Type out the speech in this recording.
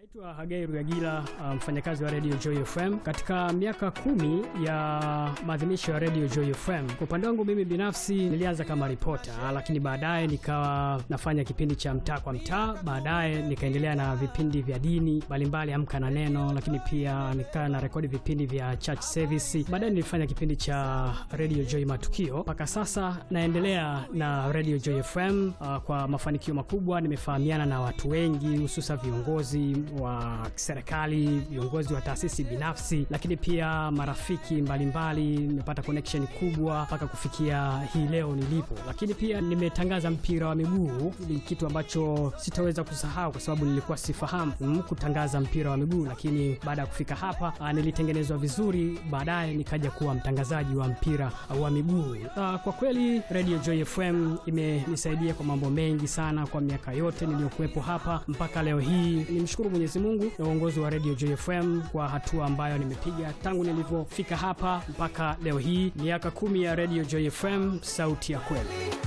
Naitwa Hagai Rugagila, mfanyakazi wa Radio Joy FM. Katika miaka kumi ya maadhimisho ya Radio Joy FM, kwa upande wangu mimi binafsi nilianza kama ripota, lakini baadaye nikawa nafanya kipindi cha mtaa kwa mtaa. Baadaye nikaendelea na vipindi vya dini mbalimbali, Amka na Neno, lakini pia nikawa na rekodi vipindi vya church service. Baadaye nilifanya kipindi cha Radio Joy Matukio. Mpaka sasa naendelea na Radio Joy FM uh, kwa mafanikio makubwa. Nimefahamiana na watu wengi, hususa viongozi wa serikali, viongozi wa taasisi binafsi, lakini pia marafiki mbalimbali. Nimepata connection kubwa mpaka kufikia hii leo nilipo, lakini pia nimetangaza mpira wa miguu. Ni kitu ambacho sitaweza kusahau kwa sababu nilikuwa sifahamu mm, kutangaza mpira wa miguu, lakini baada ya kufika hapa uh, nilitengenezwa vizuri, baadaye nikaja kuwa mtangazaji wa mpira uh, wa miguu. Uh, kwa kweli Radio Joy FM imenisaidia kwa mambo mengi sana kwa miaka yote niliyokuwepo hapa mpaka leo hii. Nimshukuru Mwenyezi Mungu na uongozi wa Radio Joy FM kwa hatua ambayo nimepiga tangu nilivyofika hapa mpaka leo hii, miaka kumi ya Radio Joy FM, sauti ya kweli.